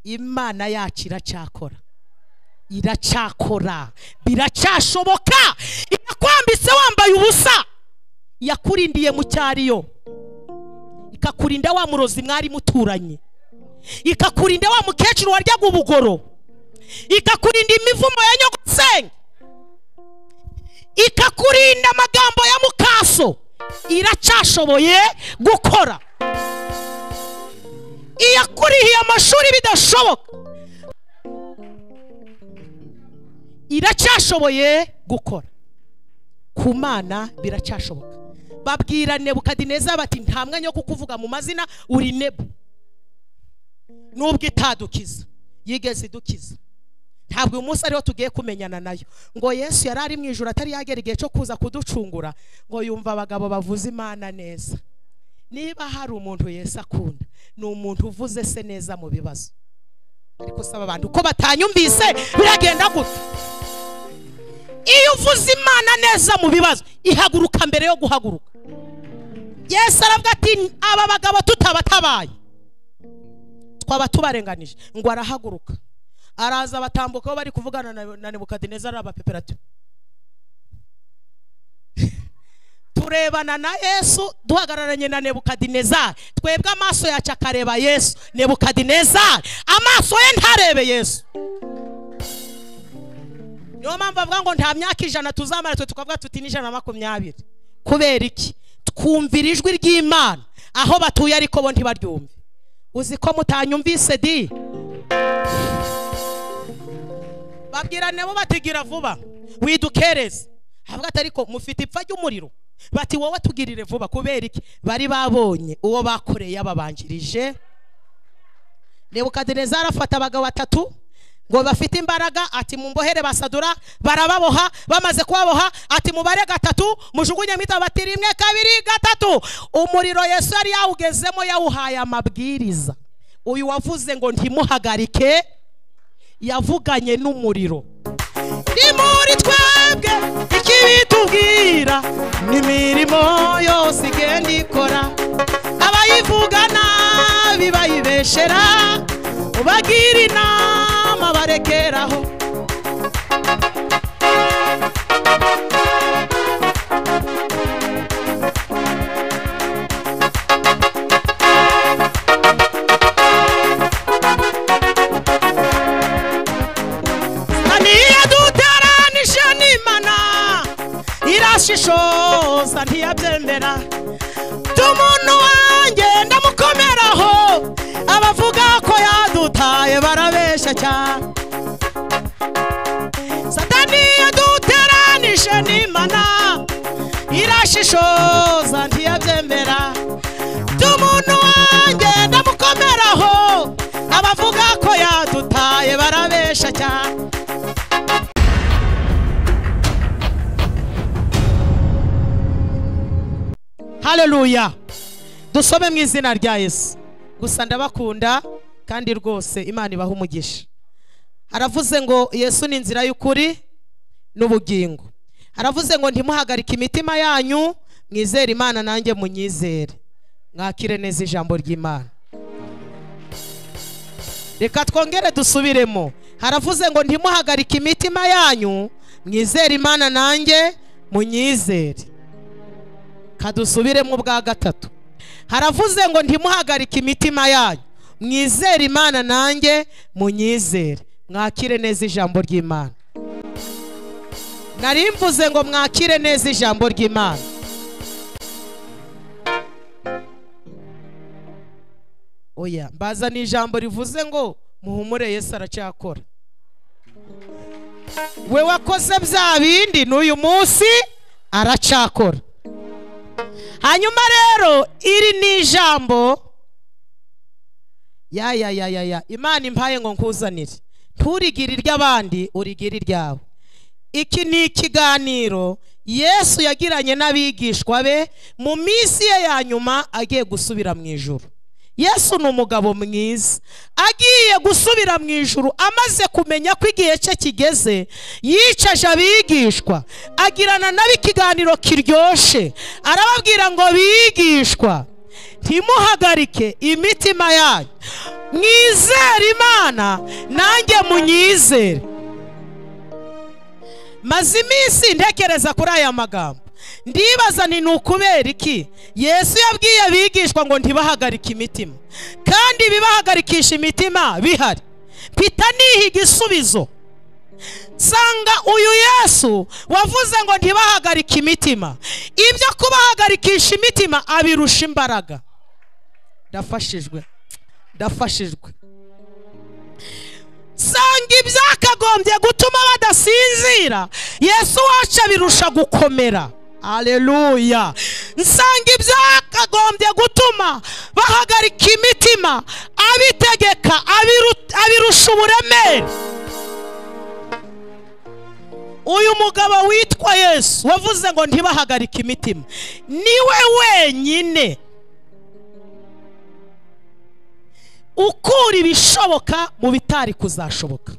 imana yacu iracyakora iracyakora biracyashoboka irakwambitse wambaye ubusa yakurindiye mu cyariyo ikakurinda wa murozi mwari muturanye ikakurinda wa mukecuru waryaga ubugoro ikakurinda imivumo ya nyogosenge ikakurinda amagambo ya mukaso iracyashoboye gukora iyakurihiye amashuri bidashoboka iracyashoboye gukora ku mana biracyashoboka babwira nebukadineza bati nta mwanya wo kukuvuga mu mazina uri nebu nubwo itadukiza yigeze idukiza ntabwo uyu munsi ariho tugiye kumenyana nayo ngo yesu yari ari mu ijoro atari yagera igihe cyo kuza kuducungura ngo yumva abagabo bavuze imana neza niba hari umuntu yesu akunda ni umuntu uvuze se neza mu bibazo ariko usaba abantu ko batanyumvise biragenda gutya iyo uvuze imana neza mu bibazo ihaguruka mbere yo guhaguruka yesu aravuga ati aba bagabo tutabatabaye twaba tubarenganije ngo arahaguruka araza batambuka aho bari kuvugana na nebukadineza arabapeperative turebana na yesu duhagararanye na nebukadinezari twebwe amaso yacu akareba yesu nebukadinezari amaso ye ntarebe yesu niyo mpamvu avuga ngo nta myaka ijana tuzamara twe tukavuga tuti n'ijana na makumyabiri kubera iki twumvira ijwi ry'imana aho batuye ariko bo ntibaryumve uzi ko mutanyumvise di babwira nabo batigira vuba widukereze havuga ati ariko mufite ipfa ry'umuriro bati wowe tugirire vuba kubera iki bari babonye uwo bakoreye yababanjirije nebukadinezari arafata abagabo batatu ngo bafite imbaraga ati mumbohere basadura barababoha bamaze kubaboha ati mubare gatatu mujugunye mwita bati rimwe kabiri gatatu umuriro yesu yari yawugezemo yawuhaye amabwiriza uyu wavuze ngo ntimuhagarike yavuganye n'umuriro ni muri twebwe ikibitubwira n'imirimo yose igenda ikora abayivuga nabi bayibeshera ubagira inama barekeraho niyaduteranije n'imana irashishoza ntiyabyemera tumuntu wanjye ndamukomeraho abavuga ko yadutaye barabeshya cyane satani yaduteranije n'imana irashishoza ntiyabyemera tumuntu wanjye ndamukomeraho abavuga ko yadutaye barabeshya cyane haleluya dusome mu izina rya yesu gusa ndabakunda kandi rwose imana ibaha umugisha haravuze ngo yesu ni inzira y'ukuri n'ubugingo haravuze ngo ntimuhagarike imitima yanyu mwizere imana nanjye munyizere mwakire neza ijambo ry'imana reka twongere dusubiremo haravuze ngo ntimuhagarike imitima yanyu mwizere imana nanjye munyizere kadusubiremo ubwa gatatu haravuze ngo ntimuhagarike imitima yanyu mwizere imana nanjye munyizere mwakire neza ijambo ry'imana nari mvuze ngo mwakire neza ijambo ry'imana oya mbaza ni ijambo rivuze ngo muhumure yesu aracyakora we wakoze bya bindi n'uyu munsi aracyakora hanyuma rero iri ni ijambo ya ya ya ya ya imana impaye ngo nkuzanire nturigire iry'abandi urigire iryawe iki ni ikiganiro yesu yagiranye n'abigishwa be mu minsi ye ya nyuma agiye gusubira mu ijoro yesu ni umugabo mwiza agiye gusubira mu ijoro amaze kumenya ko igihe cye kigeze yicaje abigishwa agirana nabo ikiganiro kiryoshye arababwira ngo bigishwa ntimuhagarike imitima yanyu mwizere imana imana nanjye munyizere maze iminsi ntekereza kuri aya magambo ndibaza ni ukubera iki yesu yabwiye abigishwa ngo ntibahagarike imitima kandi ibibahagarikisha imitima bihari mpita niha igisubizo nsanga uyu yesu wavuze ngo ntibahagarike imitima ibyo kubahagarikisha imitima abirusha imbaraga ndafashijwe ndafashijwe nsanga ibyakagombye gutuma badasinzira yesu wacu abirusha gukomera aleluya nsanga ibyakagombye gutuma bahagarika imitima abitegeka abiru- abirusha uburemere uyu mugabo witwa yesu wavuze ngo ntibahagarike imitima niwe wenyine ukura ibishoboka mu bitari kuzashoboka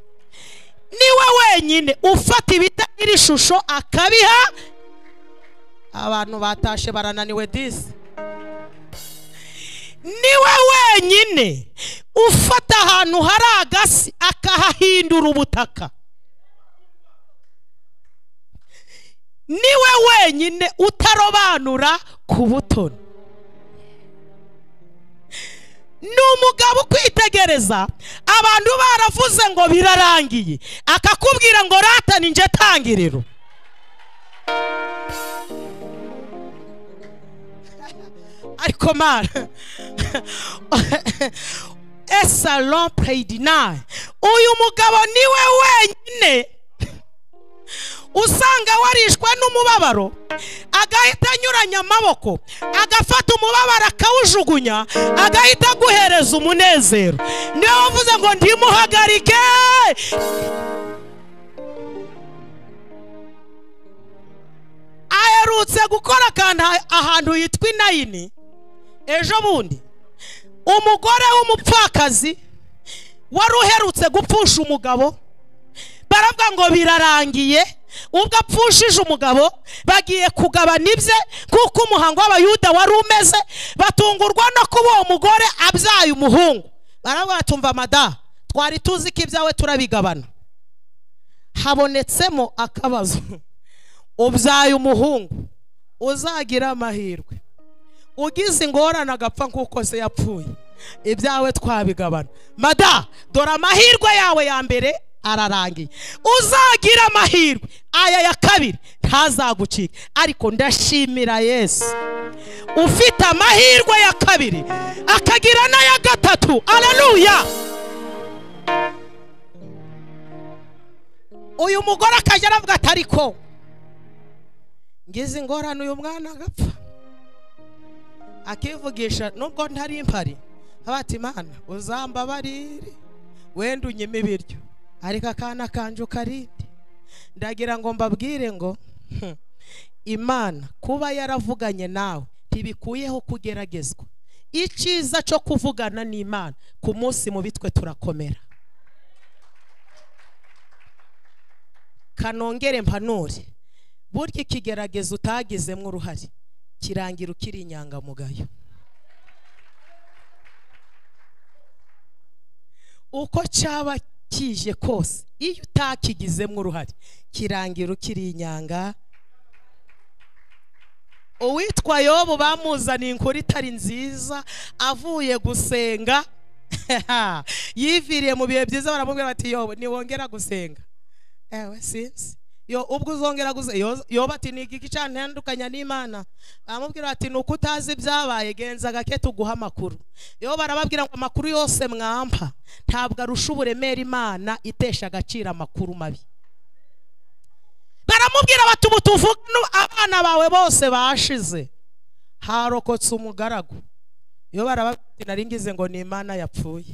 niwe wenyine ufata ibitagira ishusho akabiha abantu batashe barananiwe disi niwe wenyine ufata ahantu hari agasi akahahindura ubutaka niwe wenyine utarobanura ku butoni ni umugabo ukwitegereza abantu baravuze ngo birarangiye akakubwira ngo ratani nje tangiriro ariko mara esalon preyidinayi uyu mugabo niwe wenyine usanga warishwe n'umubabaro agahita anyuranya amaboko agafata umubabaro akawujugunya agahita aguhereza umunezero niwe wavuze ngo ndimuhagarike aherutse gukora akantu ha- ahantu hitwa inayini ejo bundi umugore w'umupfakazi wari uherutse gupfusha umugabo baravuga ngo birarangiye ubwo apfushije umugabo bagiye kugabana ibye kuko umuhango w'abayuda wari umeze batungurwa no kuba uwo mugore abyaye umuhungu baravuga batumva madamu twari tuzi ko ibyawe turabigabana habonetsemo akabazo ubyaye umuhungu uzagira amahirwe ugize ingorane agapfa nk'uko se yapfuye ibyawe twabigabana mada dore amahirwe yawe ya mbere ararangiye uzagira amahirwe aya ya kabiri ntazagucika ariko ndashimira yesu ufite amahirwe ya kabiri akagira n'aya gatatu aleluya uyu mugore akajya aravuga ati ariko ngize ingorane uyu mwana agapfa akivugisha nubwo ntari impari abati imana uzambabarire wenda unyima ibiryo ariko akana kanje ukarinde ndagira ngo mbabwire ngo "Hmm, imana kuba yaravuganye nawe ntibikuyeho kugeragezwa icyiza cyo kuvugana n'imana ku munsi mubi twe turakomera kanongere mpanure burya ikigeragezo utagizemo uruhare kirangira ukiri inyangamugayo uko cyaba kije kose iyo utakigizemo uruhare kirangira ukiri inyanga uwitwa yobu bamuzaniye inkuru itari nziza avuye gusenga yiviriye mu bihe byiza baramubwira bati yobu ntiwongera gusenga ewe sinzi yo ubwo uzongera guze yo- yoba ati ni igiki cyantandukanya n'imana baramubwira bati ni uko utazi ibyabaye genza gake tuguha amakuru yo barababwira ngo amakuru yose mwampa ntabwo arusha uburemere imana itesha agaciro amakuru mabi baramubwira bati ubu tuvuge nu- abana bawe bose bashize harokotse umugaragu yo barababwira bati nari ngize ngo ni imana yapfuye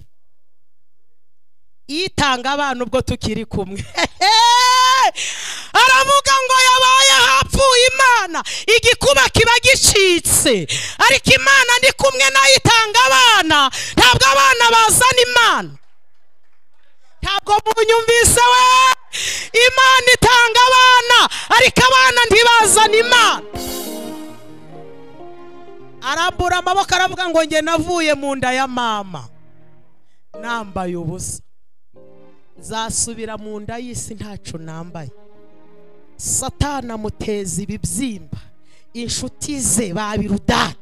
itanga abana ubwo tukiri kumwe aravuga ngo yabaye hapfuye imana igikuba kiba gicitse ariko imana ndi kumwe nayo itanga abana ntabwo abana bazana imana ntabwo munyumvise we imana itanga abana ariko abana ntibazana imana arambura amaboko aravuga ngo njye navuye mu nda ya mama nambaye ubusa nzasubira mu nda y'isi ntacu nambaye satana amuteza ibibyimba inshuti ze babirudara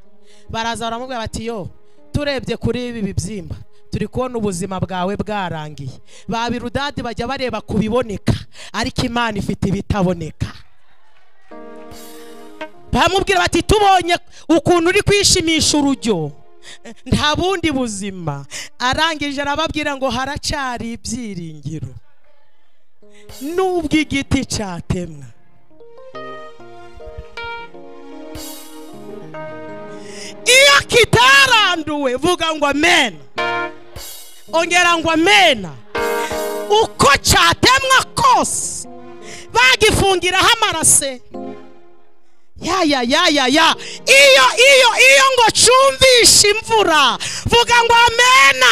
baraza baramubwira bati yo turebye kuri ibi bibyimba turi kubona ubuzima bwawe bwarangiye ba birudadi bajya bareba ku biboneka ariko imana ifite ibitaboneka baramubwira bati tubonye ukuntu uri kwishimisha urujyo nta bundi buzima arangije arababwira ngo haracari ibyiringiro n'ubwo igiti cyatemwa iyo kitaranduwe vuga ngo amena ongera ngo amena uko cyatemwa kose bagifungiraho amarase ya ya ya ya ya iyo iyo iyo ngo cyumvishe imvura vuga ngo amena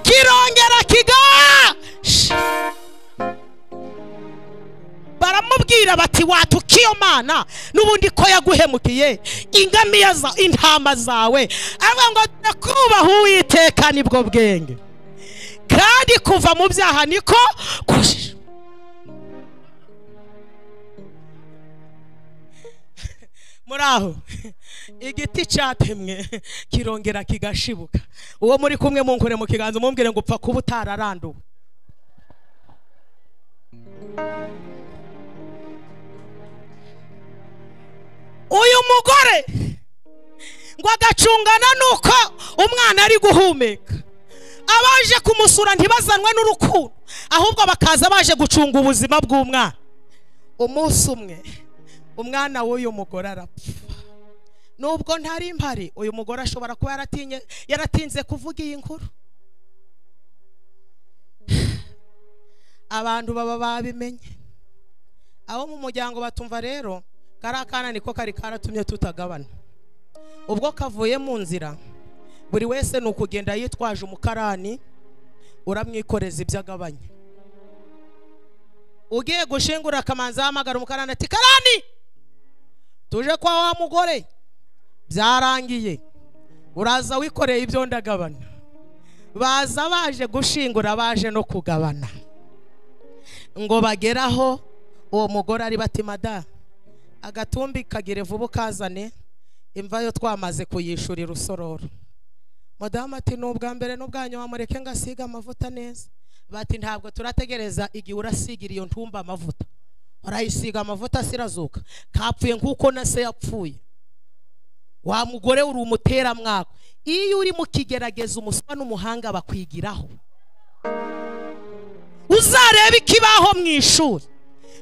kirongera kigasha baramubwira bati wata ukiyo mana n'ubundi ko yaguhemukiye ingamiya za intama zawe avuga ngo dore kubaha uwiteka nibwo bwenge kandi kuva mu byaha niko kujijo muri aho igiti cyatemwe kirongera kigashibuka uwo muri kumwe munkure mu kiganza umubwire ngo upfa kuba utararanduwe uyu mugore ngo agacungana nuko umwana ari guhumeka abaje kumusura ntibazanwe n'urukundo ahubwo bakaza baje gucunga ubuzima bw'umwana umunsi umwe umwana w'uyu mugore arapfa nubwo ntari impari uyu mugore ashobora kuba yaratinye yaratinze kuvuga iyi nkuru abantu baba babimenye abo mu muryango batumva rero kariya kana niko kari karatumye tutagabana ubwo kavuye mu nzira buri wese ni ukugenda yitwaje umukarani uramwikoreza ibyo agabanya ugiye gushingura akamanza ahamagara umukarani ati karani tuje kwa wa mugore byarangiye uraza wikoreye ibyo ndagabana baza baje gushingura baje no kugabana ngo bageraho uwo mugore ari bati madamu agatumbi kagire vuba ukazane imva yo twamaze kuyishurira usororo madamu ati ni ubwa mbere n'ubwa nyuma mureke ngo asige amavuta neza bati ntabwo turategereza igihe urasigira iyo ntumba amavuta urayisiga amavuta sirazuka kapfuye nk'uko na se yapfuye wa mugore uri umuteramwaka iyo uri mu kigerageza umuswa n'umuhanga bakwigiraho uzarebe ikibaho mu ishuri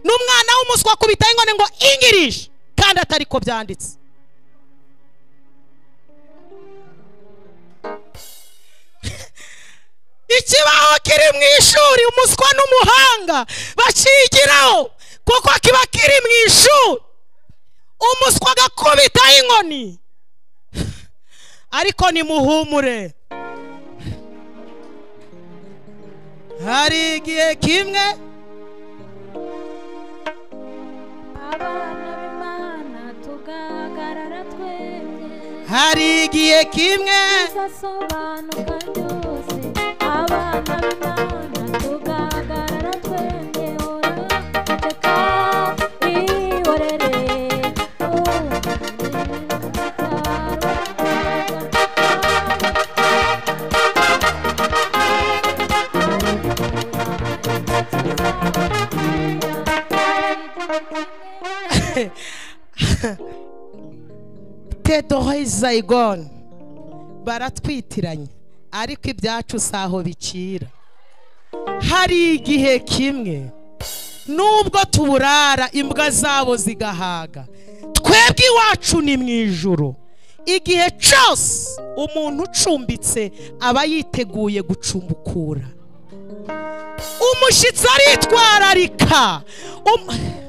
n'umwana w'umuswa ku bitaro ingone ngo ingirije kandi atari ko byanditse ikibaho kiri mu ishuri umuswa n'umuhanga bakigiraho kuko kiba kiri mu ishuri umuswa agakubita inkoni ariko nimuhumure hari igihe kimwe abana b'imana tugahagarara twebwe hari igihe kimwe bizasobanuka byose abana b'imana tugahagarara twebwe ora reka wihorere tedohe zayigoni baratwitiranye ariko ibyacu si aho bikira hari igihe kimwe nubwo tuburara imbwa zabo zigahaga twebwe iwacu ni mu ijoro igihe cyose umuntu ucumbitse aba yiteguye gucumbukura umushyitsi aritwararika Um-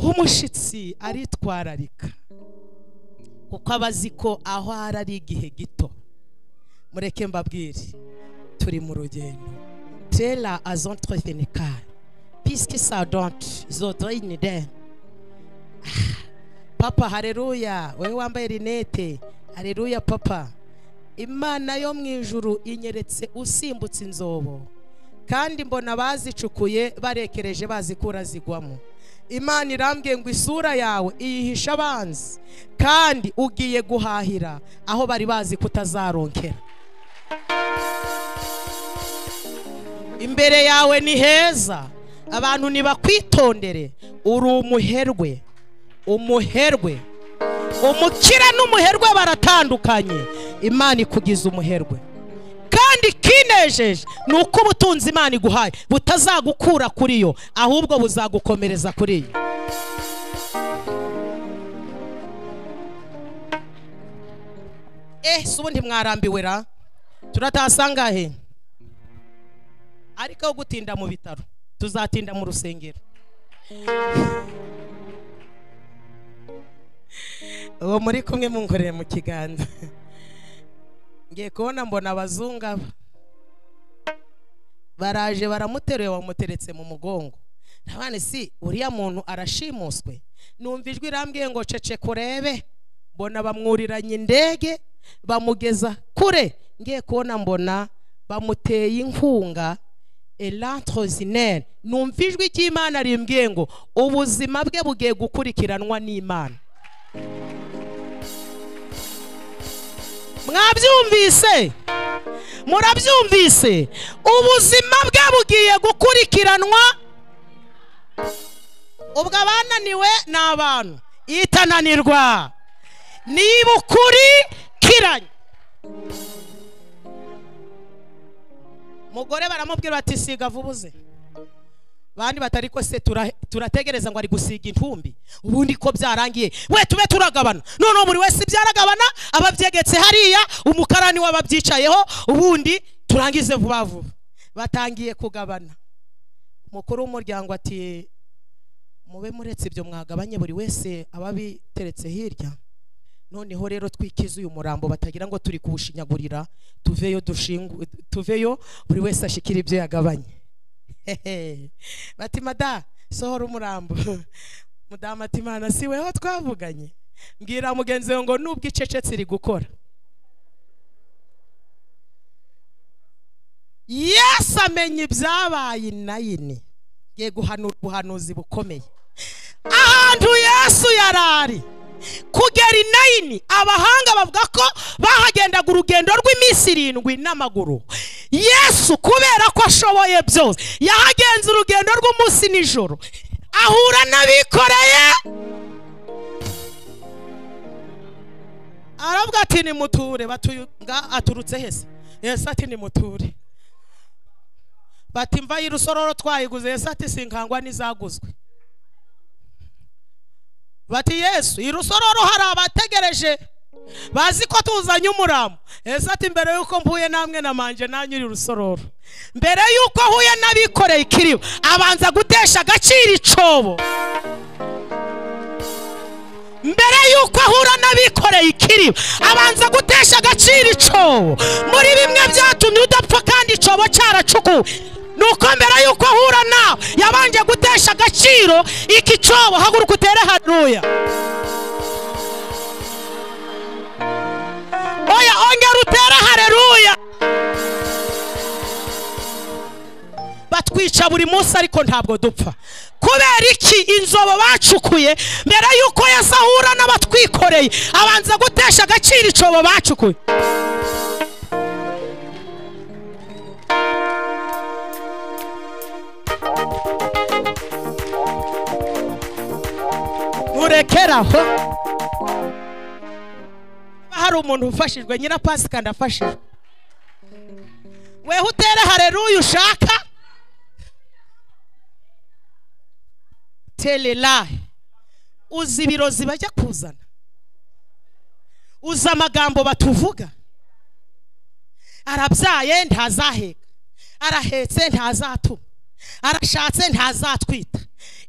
umushyitsi aritwararika kuko aba azi ko aho ari ari igihe gito mureke mbabwire turi mu rugendo tera azontrovenikari pisike sadonti zodoyinide papa hareruya wowe wambaye rinete hareruya papa imana yo mu ijuru inyeretse usimbutse inzobo kandi mbona bazicukuye barekereje bazikura zigwamo imana irambwiye ngo isura yawe iyihisha abanzi kandi ugiye guhahira aho bari bazi kutazaronkera imbere yawe ni heza abantu nibakwitondere uri umuherwe umuherwe umukire n'umuherwe baratandukanye imana ikugize umuherwe kandi ikinejeje ni uko ubutunzi imana iguhaye butazagukura kuri yo ahubwo buzagukomereza kuri yo eh si ubundi mwarambiwe ra turatasangahe ariko aho gutinda mu bitaro tuzatinda mu rusengero uwo muri kumwe munkoreye mu kiganza ngiye kubona mbona abazungu aba baraje baramuteruye bamuteretse mu mugongo ntabane si uriya muntu arashimuswe numva ijwi irambwiye ngo ceceka urebe mbona bamwuriranye indege bamugeza kure ngiye kubona mbona bamuteye inkunga elantrozineri numva ijwi ry'imana rimbwiye ngo ubuzima bwe bugiye gukurikiranwa n'imana mwabyumvise murabyumvise ubuzima bwe bugiye gukurikiranwa ubwo abananiwe ni abantu itananirwa nibukurikiranye mugore baramubwira bati siga vubuze bandi batari ko se tura- turategereza ngo ari gusiga intumbi ubundi ko byarangiye we tube turagabana noneho buri wese byaragabana ababyegetse hariya umukarani w'ababyicayeho ubundi turangize vuba vuba batangiye kugabana umukuru w'umuryango ati mube muretse ibyo mwagabanye buri wese aba abiteretse hirya noneho rero twikize uyu murambo batagira ngo turi kuwushinyagurira tuveyo dushingwe tuveyo buri wese ashikira ibyo yagabanye Hehe. bati mada sohora umurambo mudamu ati imana si weho twavuganye mbwira mugenzi wawe ngo nubwo icecetse iri gukora yesu amenya ibyabaye inayini ngiye guhanura ubuhanuzi bukomeye ahantu yesu yarari kugera inayini abahanga bavuga ko bahagendaga urugendo rw'iminsi irindwi n'amaguru yesu kubera ko ashoboye byose yahagenze urugendo rw'umunsi n'ijoro ahura n'abikoreye aravuga ati nimuture batuga aturutse hese yesu ati nimuture bati mva y'irusororo twayiguze yesu ati sinkangwa n'izaguzwe bati yesu i rusororo hari abategereje bazi ko tuzanye umurambo yesu ati mbere yuko mpuye namwe namanje nanyu uri rusororo mbere yuko ahuye n'abikoreye ikiribo abanza gutesha agaciro icobo mbere yuko ahura n'abikoreye ikiribo abanza gutesha agaciro icobo muri bimwe byatumye udapfa kandi icobo cyaracukuwe nuko mbere yuko ahura nawe yabanje gutesha agaciro iki cobo haguruka utere haruya oya ongera utere hareruya batwica buri munsi ariko ntabwo dupfa kubera iki inzobo bacukuye mbere y'uko yesu ahura n'abatwikoreye abanza gutesha agaciro icobo bacukuye nturekeraho hari umuntu ufashijwe nyina pasika ndafashijwe weho utere hareruya ushaka tererahe uzi ibirozi bajya kuzana uzi amagambo batuvuga arabyaye ntazaheka arahetse ntazatuma arashatse ntazatwita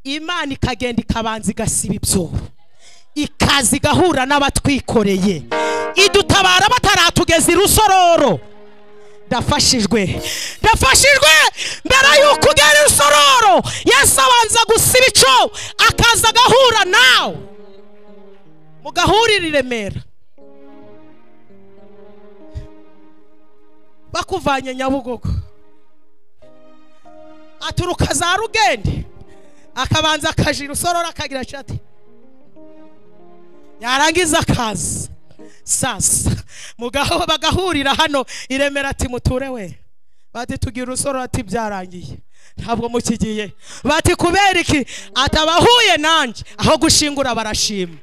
imana ikagenda ikabanza igasiba ibyobo ikaza igahura n'abatwikoreye idutabara bataratugeza i rusororo ndafashijwe ndafashijwe mbere y'uko ugera i rusororo yesu abanza gusiba icobo akaza agahura nawe mugahurira i remera bakuvanye nyabugogo aturuka za rugende akabanza akajira usorora akagira ati yarangiza akaza sasa mugaho bagahurira hano iremera ati muture we bati tugira urusororo ati byarangiye ntabwo mukigiye bati kubera iki atabahuye nanjye aho gushingura barashima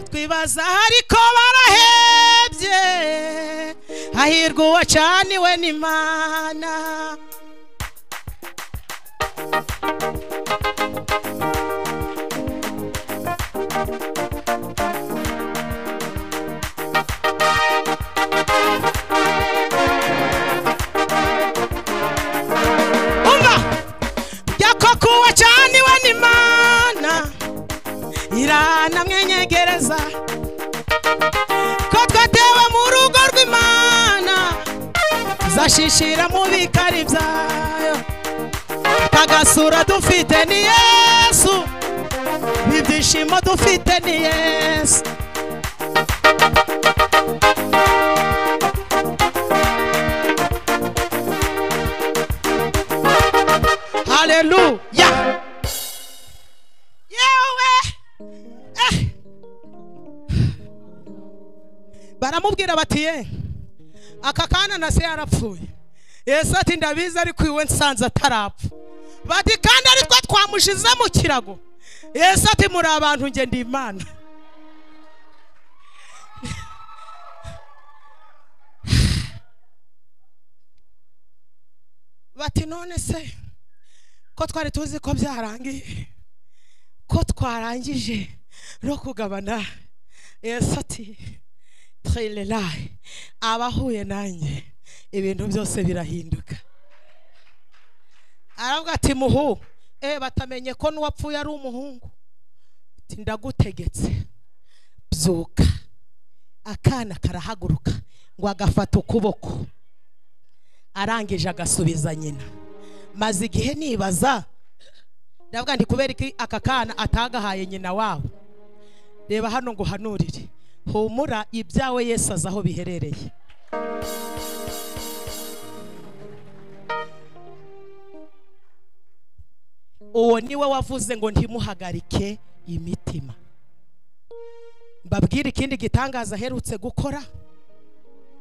twibaza ariko barahebye hahirwa uwacaniwe n'imana umva jya koko uwacaniwe n'imana iranamwenyegereza ko twatewe mu rugo rw'imana zashishira mu bikari byayo agasura dufite ni yesu ibyishimo dufite ni yesu haleluya yewe eh. baramubwira bati ye aka kana na se yarapfuye yesu ati ndabizi ariko iwe nsanze atarapfa bati kandi aritwo twamushize mu kirago yesu ati muri abantu nge ndi imana bati none se ko twari tuzi ko byarangiye ko twarangije no kugabana yesu ati trilelayi abahuye nanjye ibintu byose birahinduka aravuga ati muhu e batamenye ko n'uwapfuye ari umuhungu Ati, ndagutegetse byuka akana karahaguruka ngo agafata ukuboko arangije agasubiza nyina maze igihe nibaza ndavuga ndi kubera iki aka kana atagahaye nyina wabo reba hano ngo uhanurire humura ibyawe yesu azi aho biherereye uwo ni we wavuze ngo ntimuhagarike imitima mbabwire ikindi gitangaza aherutse gukora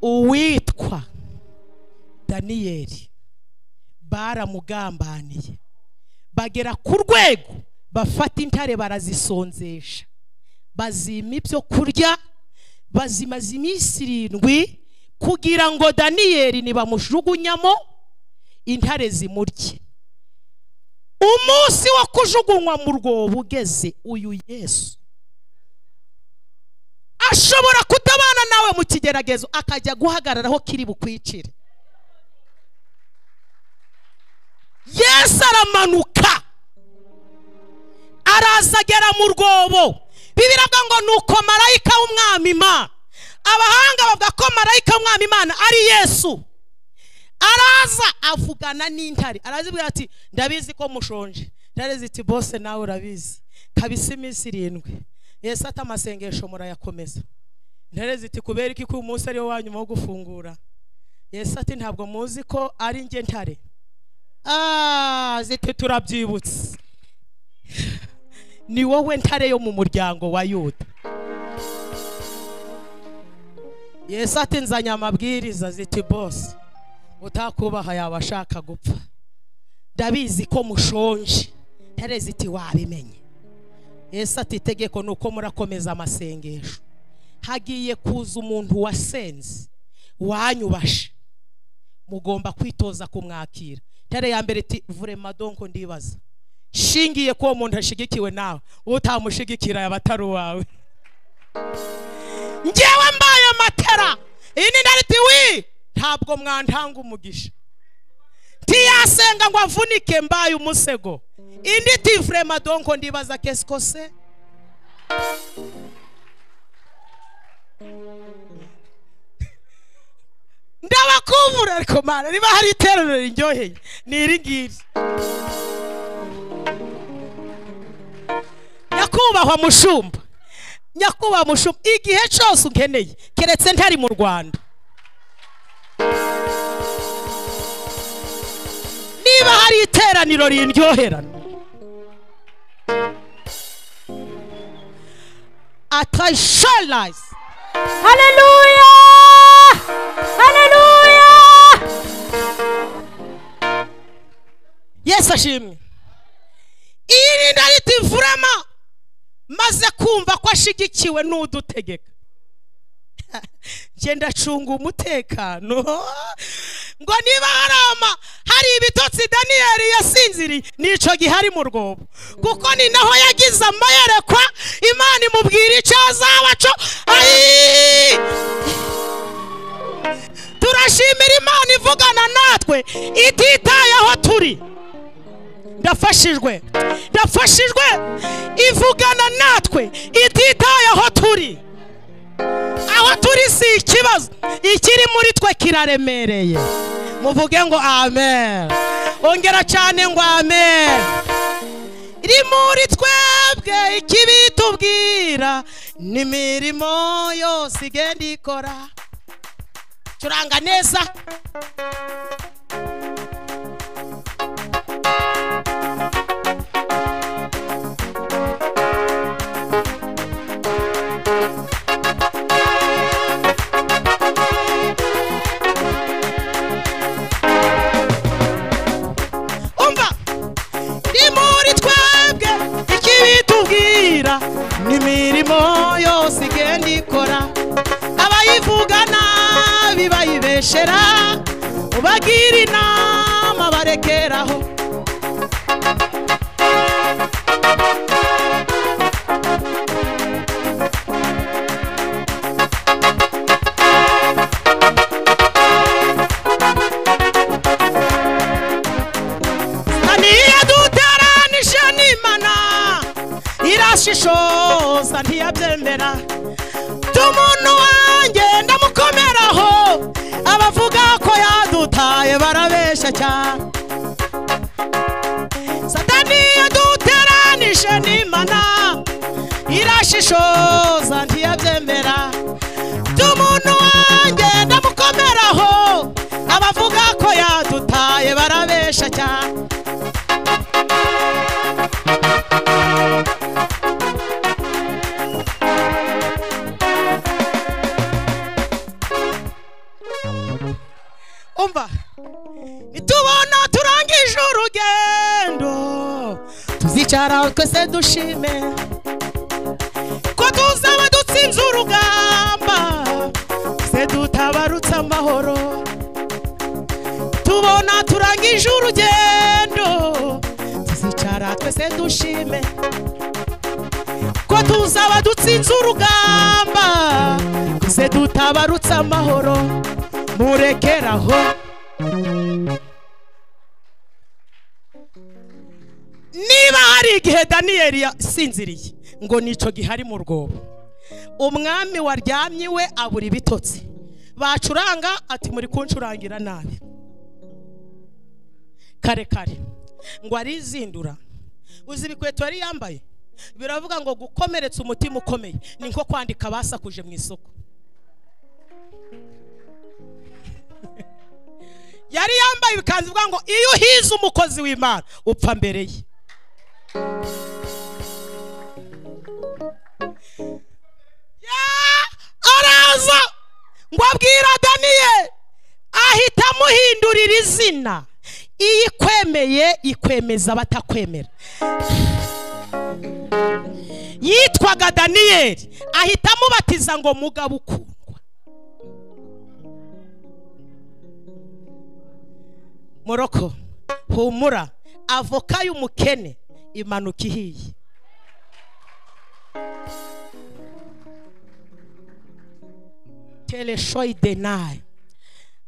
uwitwa daniyeli baramugambaniye bagera ku rwego bafata intare barazisonzesha bazima ibyo kurya bazimaza iminsi irindwi kugira ngo daniyeli nibamujugunyamo intare zimurye umunsi wo kujugunywa mu rwobo ugeze uyu yesu ashobora kutabana nawe mu kigeragezo akajya guhagarara aho kiri bukwicire yesu aramanuka araza agera mu rwobo bibiraga ngo ni uko marayika w'umwami imana abahanga bavuga ko marayika w'umwami imana ari yesu araza avugana n'intare arazibwira ati ndabizi ko mushonje intare ziti bose nawe urabizi kabisa iminsi irindwi yesu ati amasengesho murayakomeza intare ziti kubera iki ko uyu munsi ariwo wa nyuma wo gufungura yesu ati ntabwo muzi ko ari njye ntare Ah, ziti turabyibutse ni wowe ntare yo mu muryango wa yuda yesu ati nzanye amabwiriza ziti bose utakubaha yaba ashaka gupfa ndabizi ko mushonje ntare ziti wabimenye yesu ati itegeko ni uko murakomeza amasengesho hagiye kuza umuntu wasenze wanyubashe mugomba kwitoza kumwakira ntare ya mbere iti vurema donko ndibaza shingiye ko uwo muntu ashyigikiwe nawe utamushyigikira yaba atari uwawe ngewe mbaye matera iyi ni ntare iti wii ntabwo mwantanga umugisha ntiyasenga ngo avunike mbaye umusego indi tifurema donko ndibaza kesiko se ndabakubura ariko mana niba hari iterero riryoheye ni iri ngiri nyakubahwa mushumba nyakubahwa mushuma igihe cyose unkeneye keretse ntari mu rwanda niba hari iteraniro rindyoherana atasharayizi Haleluya! Haleluya! yesu ashimwe iyi ni riti imfurama maze kumva ko ashyigikiwe n'udutegeka ngenda acunga umutekano ngo niba hari ama hari ibitotsi daniyeli yasinziriye nico gihari mu rwobo kuko ni naho yagize amayerekwa imana imubwira icyo azaba cyo ayiii turashimira imana ivugana natwe ititaye aho turi ndafashijwe ndafashijwe ivugana natwe ititaye aho turi aho turi si ikibazo ikiri muri twe kiraremereye muvuge ngo amen ongera cyane ngo amen iri muri twebwe ikibi tubwira n'imirimo yose igenda ikora curanga neza umva ni muri twebwe ikibi tubwira n'imirimo yose igenda ikora abayivuga nabi bayibeshera ubagira inama barekeraho ntiyaduteranije n'imana irashishoza ntiyabyemera tumuntu wanjye ndamukomeraho abavuga ko yadutaye barabeshya cyane satani yaduteranije n'imana irashishoza ntiyabyemera tumuntu wanjye ndamukomeraho abavuga ko yadutaye barabeshya cyane umva nitubona turangije urugendo tuzicara aho twese dushime ko tuzaba dutsinze urugamba se dutabarutse amahoro tubona turangije urugendo tuzicara twese dushime ko tuzaba dutsinze urugamba se dutabarutse amahoro murekeraho niba hari igihe daniyeli yasinziriye ngo nicyo gihari mu rwobo umwami waryamye iwe abura ibitotsi bacuranga ati muri kuncurangira nabi kare kare ngo arizindura uzi ibikweto yari yambaye biravuga ngo gukomeretsa umutima ukomeye ni nko kwandika basakuje mu isoko yari yambaye ibikanzu bivuga ngo iyo uhize umukozi w'imana upfa mbere ye Ya- araza ngo abwira daniyeli ahita amuhindurira izina iyo ikwemeye ikwemeza abatakwemera yitwaga daniyeli ahita amubatiza ngo mugabo ukundwa moroko humura avoka y'umukene imanuka ihiye tereshoyi denayi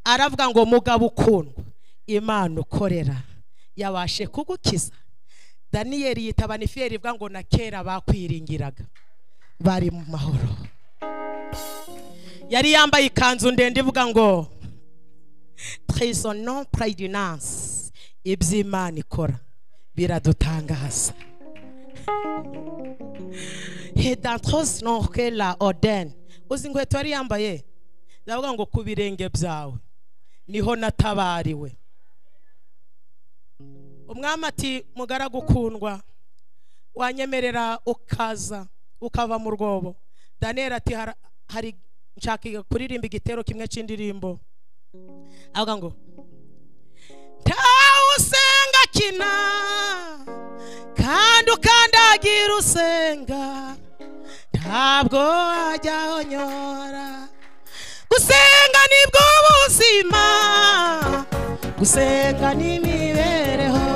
aravuga ngo mugabo ukundwa imana ukorera yabashe kugukiza daniyeli yitaba nifiyeri ivuga ngo na kera bakwiringiraga bari mu mahoro yari yambaye ikanzu ndende ivuga ngo trisonant praydunance iby'imana ikora biradutangaza he dantrose nonke la oden uzi inkweto yari yambaye ndavuga ngo ku birenge byawe niho natabariwe umwami ati mugaragu ukundwa wanyemerera ukaza ukava mu rwobo daniyeli ati "Hara- hari nshaka kuririmba igitero kimwe cy'indirimbo avuga ngo ntawe usenga kina kandi ukandagira usenga ntabwo wajya unyora gusenga ni bwo buzima gusenga ni imibereho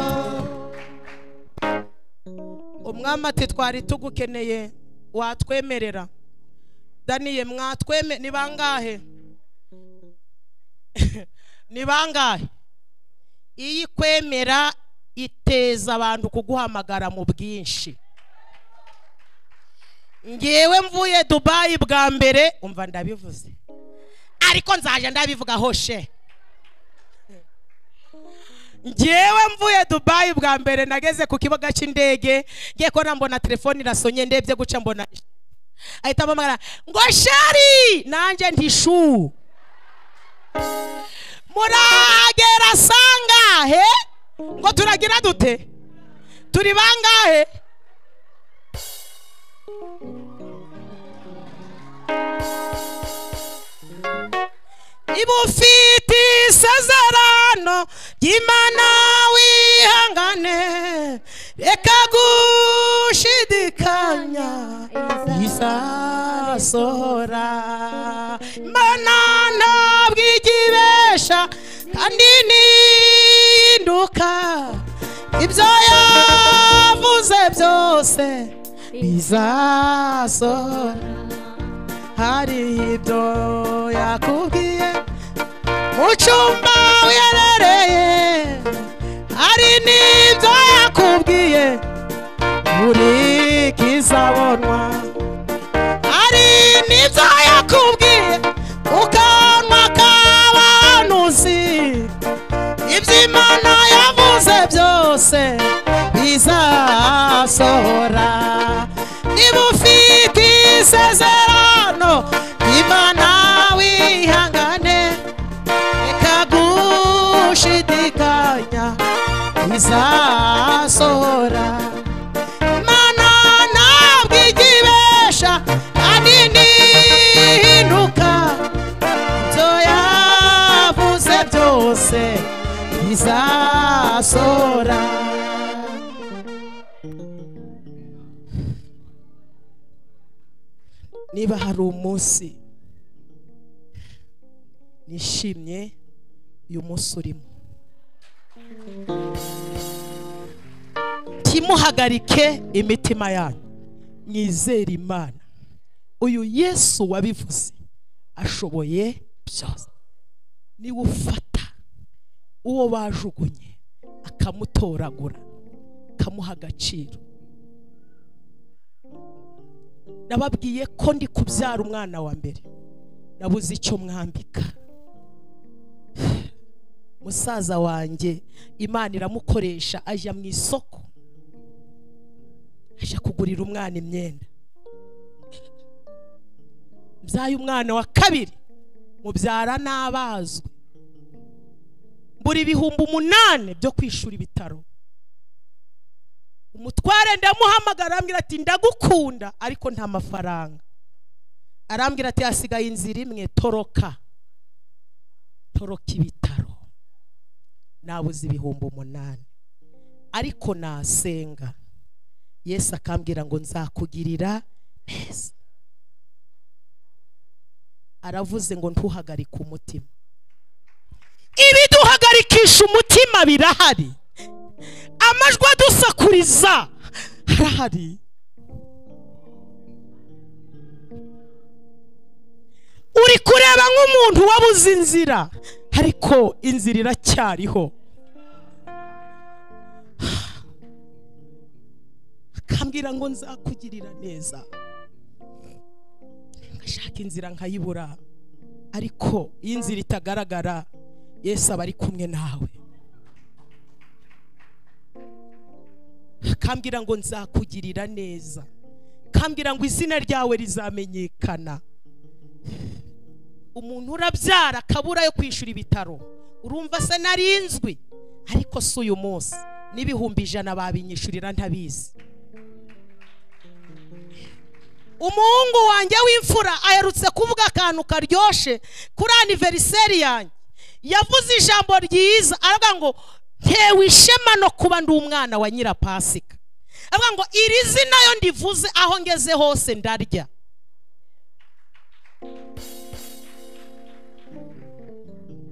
umwami ati twari tugukeneye watwemerera daniye mwatweme ni bangahe ni bangahe iyo ikwemera iteza abantu kuguhamagara mu bwinshi ngewe mvuye dubayi bwa mbere umva ndabivuze ariko nzaje ndabivuga hoshe ngewe mvuye dubayi bwa mbere nageze ku kibuga cy'indege ngiye kubona mbona telefone irasonye ndebye guca mbona ahita ampamagara ngo shari nanjye ntishu muragera sangahe ngo turagira dute turi bangahe ibufite isezerano ry'imana wihangane reka gushidikanya izasohora imana ntabwo igibesha kandi nihinduka ibyo yavuze byose bizasohora hari ibyo yakubwiye mu cyumba uyerereye hari n'ibyo yakubwiye buri kizabonwa hari n'ibyo yakubwiye mu kanwa k'abahanuzi iby'imana yavuze byose bizasohora niba ufite isezerano imana wihangane reka gushidikanya bizasohora imana ntabwo igibesha kandi ntihinduka ibyo yavuze byose bizasora niba hari umunsi nishimye uyu munsi urimo ntimuhagarike imitima yanyu mwizere imana uyu yesu wabivuze ashoboye byose niwe ufata uwo bajugunye akamutoragura akamuha agaciro nababwiye ko ndi kubyara umwana wa mbere nabuze icyo mwambika musaza wanjye imana iramukoresha ajya mu isoko ajya kugurira umwana imyenda mbyaye umwana wa kabiri mubyara n'abazwe mbura ibihumbi umunani byo kwishura ibitaro umutware ndamuhamagara arambwira ati ndagukunda ariko nta mafaranga arambwira ati hasigaye inzira imwe toroka toroka ibitaro nabuze ibihumbi umunani ariko nasenga yesu akambwira ngo nzakugirira neza aravuze ngo ntuhagarike umutima ibiduhagarikisha umutima birahari amajwi adusakuriza harahari uri kureba nk'umuntu wabuze inzira ariko inzira iracyariho akambwira ngo nzakugirira neza ngashaka inzira nkayibura ariko iyo inzira itagaragara yesu aba ari kumwe nawe akambwira ngo nzakugirira neza akambwira ngo izina ryawe rizamenyekana umuntu urabyara akabura yo kwishyura ibitaro urumva se narinzwi ariko si uyu munsi n'ibihumbi ijana babinyishurira ntabizi umuhungu wanjye w'imfura aherutse kuvuga akantu karyoshe kuri aniveriseri yanjye yavuze ijambo ryiza aravuga ngo ntewe ishema no kuba ndi umwana wa nyirapasika aravuga ngo iri zina yo ndivuze aho ngeze hose ndarya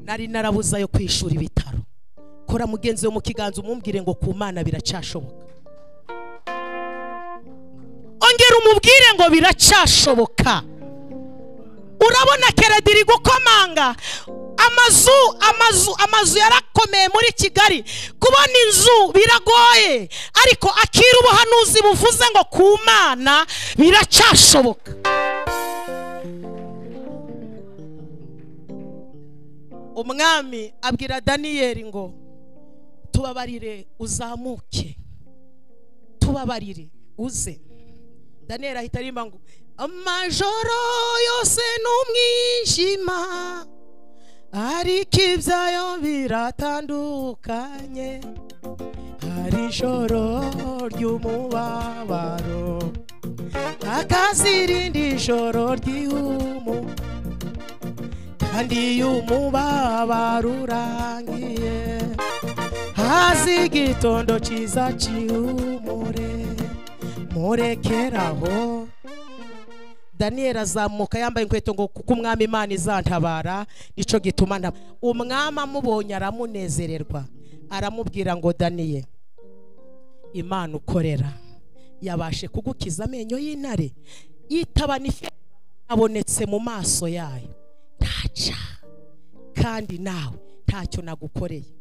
nari narabuze ayo kwishura ibitaro kora mugenzi we mu kiganza umumbwire ngo ku mana biracyashoboka ongera umubwire ngo biracyashoboka urabona keredi iri gukomanga amazu amazu amazu yarakomeye muri kigali kubona inzu biragoye ariko akira ubuhanuzi buvuze ngo ku mana biracyashoboka umwami abwira daniyeli ngo tubabarire uzamuke tubabarire uze daniyeli ahita aririmba ngo amajoro yose ni umwijima ariko ibyayo biratandukanye hari ijoro ry'umubabaro hakazirindi ijoro ry'ihumu kandi iyo umubabaro urangiye haza igitondo cyiza cyihumure murekeraho daniyeli azamuka yambaye inkweto ngo kuko umwami imana izantabara nicyo gituma nta umwami amubonye aramunezererwa aramubwira ngo daniyeli imana ukorera yabashe kugukiza amenyo y'intare yitaba n'ifi abonetse mu maso yayo ntaca kandi nawe ntacyo nagukoreye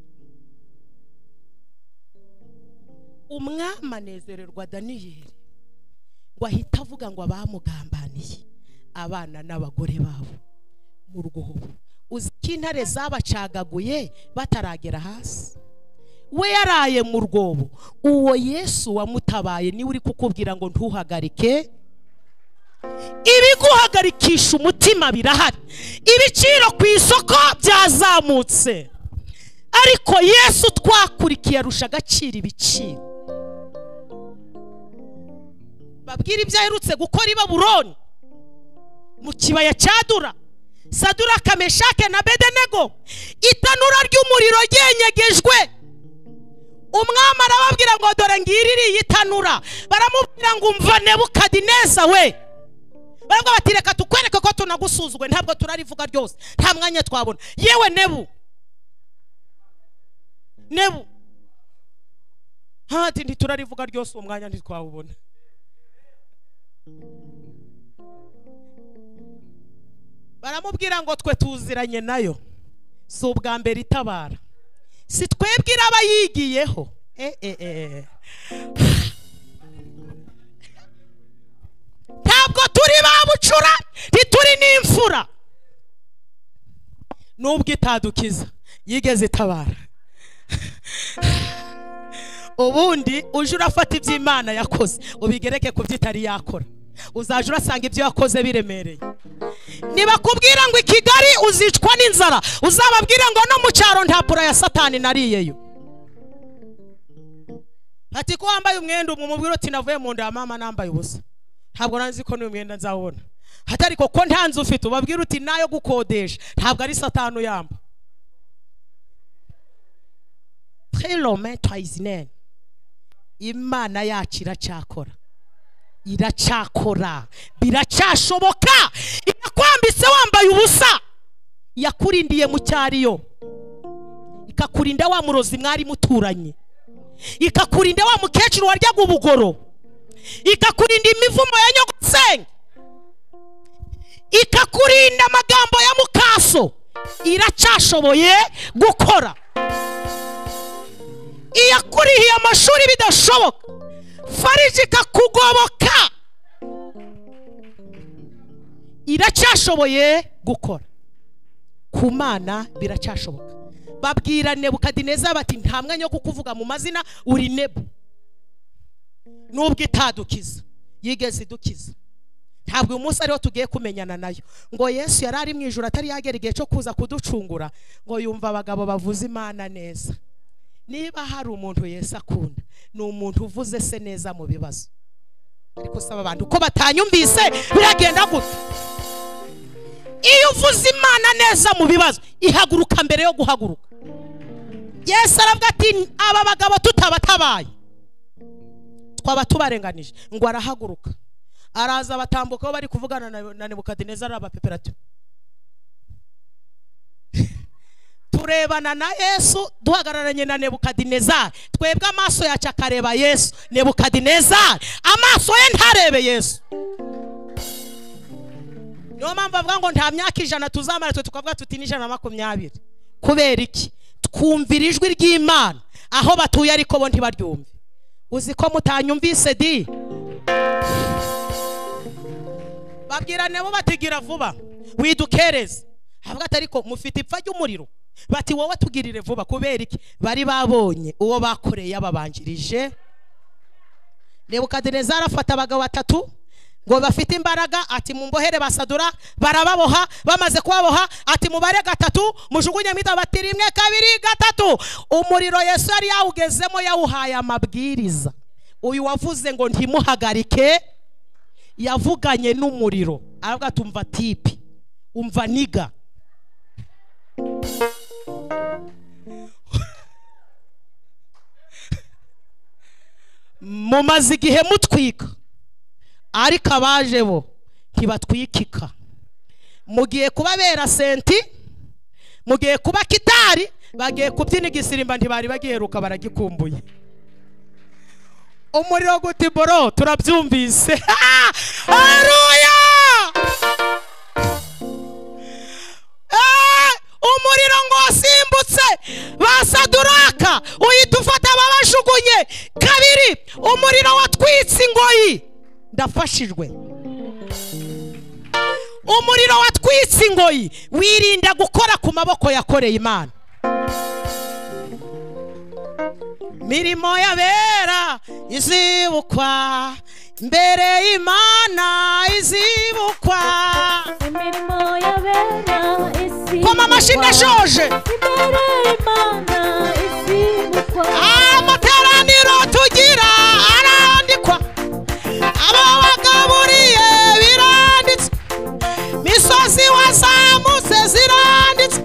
umwami anezererwa daniyeli ngo ahita avuga ngo abamugambaniye abana n'abagore babo mu rwobo uzi ko intare zabacagaguye bataragera hasi we yaraye mu rwobo uwo yesu wamutabaye niwe uri kukubwira ngo ntuhagarike ibiguhagarikisha umutima birahari ibiciro ku isoko byazamutse ariko yesu twakurikiye arusha agaciro ibiciro babwira ibyo aherutse gukora i baburoni mu kibaya cyadura sadura kameshake na bedenego itanura ry'umuriro ryenyegejwe umwami arababwira ngo dore ngiri iriya itanura baramubwira ngo umva nebukadineza we baravuga bati reka tukwereke ko tunagusuzugwe ntabwo turarivuga ryose nta mwanya twabona yewe nebu nebu hati ntiturarivuga ryose uwo mwanya ntitwawubona baramubwira ngo twe tuziranye nayo si ubwa mbere itabara si twebwe iraba yigiyeho eh, eh, eh. ntabwo turi ba bucura ntituri n'imfura nubwo itadukiza yigeze itabara ubundi uje urafata ibyo imana yakoze ubigereke ku byo itari yakora uzajya urasanga ibyo yakoze biremereye ntibakubwira ngo i kigali uzicwa n'inzara uzababwire ngo no mu cyaro nta pura ya satani nariyeyo ati ko wambaye umwenda umubwira uti navuye mu nda ya mama nambaye ubusa ntabwo nzi ko n'uyu mwenda nzawubona hatari ko nta nzu ufite ubabwira uti nayo gukodesha ntabwo ari satanu yamba trilome twayizinene imana yacu iracyakora iracyakora biracyashoboka irakwambitse wambaye ubusa yakurindiye mu cyariyo ikakurinda wa murozi mwari muturanye ikakurinda wa mukecuru waryaga ubugoro ikakurinda imivumo ya nyogosenge ikakurinda amagambo ya mukaso iracyashoboye gukora iyakurihiye amashuri bidashoboka fariji ikakugoboka iracyashoboye gukora ku mana biracyashoboka babwira nebukadineza bati nta mwanya wo kukuvuga mu mazina uri nebu nubwo itadukiza yigeze idukiza ntabwo uyu munsi ariho tugiye kumenyana nayo ngo yesu yari ari mu ijoro atari yagera igihe cyo kuza kuducungura ngo yumva abagabo bavuza imana neza niba hari umuntu yesu akunda ni umuntu uvuze se neza mu bibazo ariko usaba abantu ko batanyumvise biragenda gutya iyo uvuze imana neza mu bibazo ihaguruka mbere yo guhaguruka yesu aravuga ati aba bagabo tutabatabaye twaba tubarenganije ngo arahaguruka araza batambuka aho bari kuvugana na- na nebukadineza arabapepera ati turebana na yesu duhagararanye na nebukadinezari twebwe amaso yacu akareba yesu nebukadinezari amaso ye ntarebe yesu niyo mpamvu avuga ngo nta myaka ijana tuzamara twe tukavuga tuti n'ijana na makumyabiri kubera iki twumvira ijwi ry'imana aho batuye ariko bo ntibaryumve uzi ko mutanyumvise di babwira nabo batigira vuba widukereze avuga ati ariko mufite ipfa ry'umuriro bati wowe tugirire vuba kubera iki bari babonye uwo bakoreye yababanjirije nebukadinezari afata abagabo batatu ngo bafite imbaraga ati mumbohere basadura barababoha bamaze kubaboha ati mubare gatatu mujugunye mwita bati rimwe kabiri gatatu umuriro yesu yari yawugezemo yawuhaye amabwiriza uyu wavuze ngo ntimuhagarike yavuganye n'umuriro aravuga ati umva tipi umva niga mumaze igihe mutwika ariko abaje bo ntibatwikika mugiye kuba bera senti mugiye kuba kitari bagiye kubyina igisirimba ntibari bagiheruka baragikumbuye umuriro gute boro turabyumvise haruya umuriro ngo wasimbutse basaduraka uhita babajugunye kabiri umuriro watwitse ingoyi ndafashijwe umuriro watwitse ingoyi wirinda gukora ku maboko yakoreye imana mirimo y'abera izibukwa mbere y'imana izibukwa imirimo y'abera isi koma amashini ashoje imbere y'imana izibukwa amateraniro tugira arandikwa abo bagaburiye biranditse misozi wazamutse ziranditse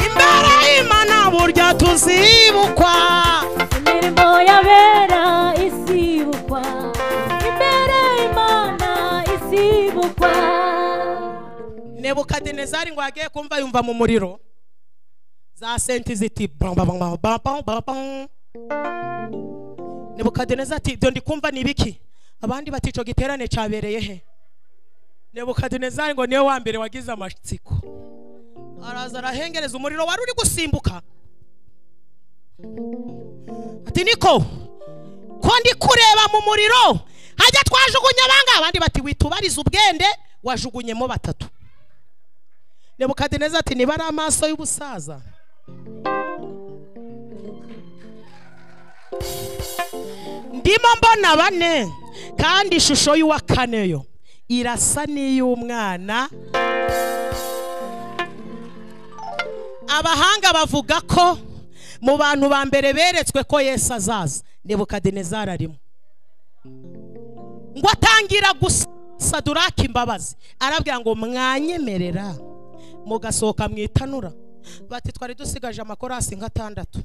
imbere y'imana burya tuzibukwa imirimo y'abera izibukwa imbere y'imana izibukwa nebukadinezari ngo yagiye kumva yumva mu muriro za senti ziti bam, bam, bam, bam, bam, bam, bam. nebukadinezari ati ibyo ndikumva ni ibiki abandi bati icyo giterane cyabereye he nebukadinezari ngo niwe wa mbere wagize amatsiko araza arahengereza umuriro wari uri gusimbuka ati niko ko ndi kureba mu muriro hajya twajugunya abangaba abandi bati witubarize ubwende wajugunyemo batatu nebukadineza ati niba ari amaso y'ubusaza ndimo mbona bane kandi ishusho y'uwa kane yo irasa n'iy'umwana abahanga bavuga ko mu bantu ba mbere beretswe ko yesu azaza nebukadinezari arimo ngo atangira gusaduraka imbabazi arabwira ngo mwanyemerera mugasohoka mu itanura bati twari dusigaje amakorasi nk'atandatu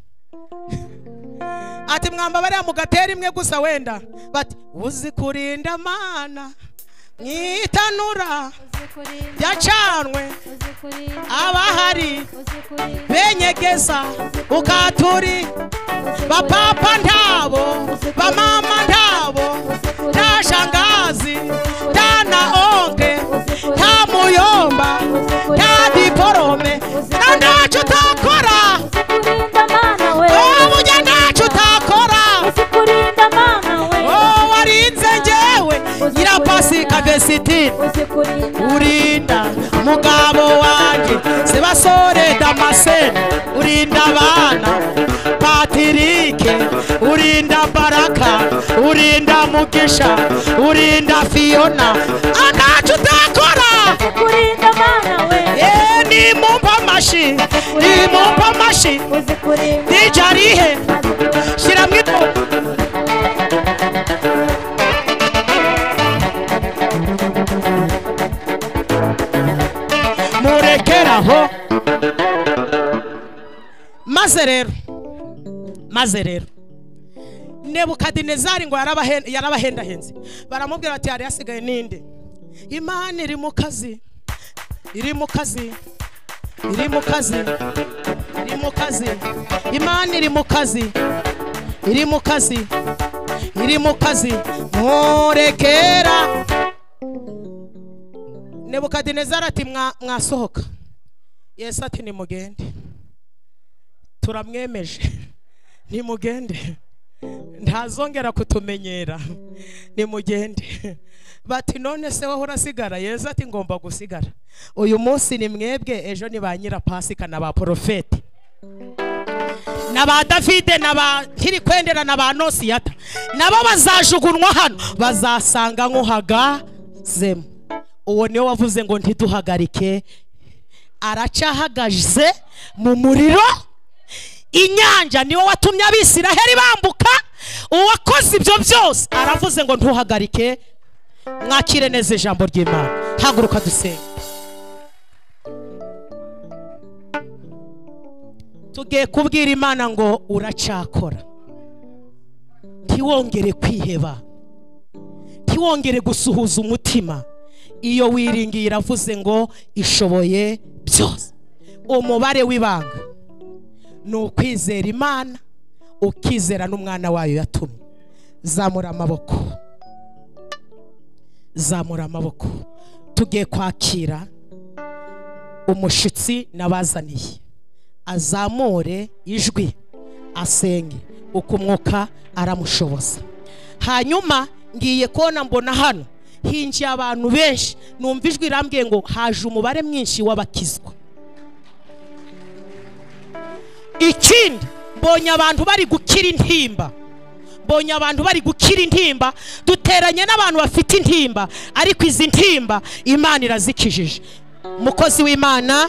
ati mwambabarira mugatera imwe gusa wenda bati uzi kurinda mana mu itanura uzi kurinda ryacanwe uzi kurinda abahari uzi kurinda benyegeza ukaturi uzi bapapa ntabo bamama ntabo nta shangazi nta na onke nta muyomba nta diporome nta ntacyo utakora uzi kurinda mana we wowe ujya ntacyo utakora uzi kurinda mana we wowe warinze njyewe nyirapasika vesitini uzi kurinda urinda mugabo wanjye sebasore damasene urinda abana patirike urinda baraka urinda mugisha urinda fiyona ntacyo utakora uzikurinda mana we Eh, nimumpe amashyi nimumpe amashyi uzikurinda dija arihe shyiramo ido murekeraho maze rero maze rero nebukadinezari ngo yarabahen- yarabahendahenze baramubwira bati hari hasigaye ninde imana iri mu kazi iri mu kazi iri mu kazi iri mu kazi imana iri mu kazi iri mu kazi iri mu kazi murekera nebukadinezari ati "Mwa- mwasohoka yesu ati nimugende turamwemeje nimugende ntazongera kutumenyera nimugende bati none se wowe urasigara yesu ati ngomba gusigara uyu munsi ni mwebwe ejo ni ba nyirapasika na ba porofeti na ba davide na ba ntirikwendera na ba nosiyata nabo bazajugunwa hano bazasanga nk'uhagazemo uwo niwe wavuze ngo ntituhagarike aracyahagaze mu muriro inyanja niwo watumye abisiraheli bambuka uwakoze ibyo byose aravuze ngo ntuhagarike mwakire neza ijambo ry'imana haguruka dusenge tugiye kubwira imana ngo uracyakora ntiwongere kwiheba ntiwongere gusuhuza umutima iyo wiringiye iravuze ngo ishoboye byose umubare w'ibanga ni ukwizera imana ukizera n'umwana wayo yatumye zamura amaboko zamura amaboko tugiye kwakira umushyitsi nabazaniye azamure ijwi asenge uko umwuka aramushoboza hanyuma ngiye kubona mbona hano hinjiye abantu benshi numva ijwi rambwiye ngo haje umubare mwinshi w'abakizwa ikindi mbonye abantu bari gukira intimba mbonye abantu bari gukira intimba duteranye n'abantu bafite intimba ariko izi ntimba imana irazikijije umukozi w'imana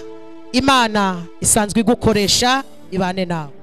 imana isanzwe igukoresha ibane nawe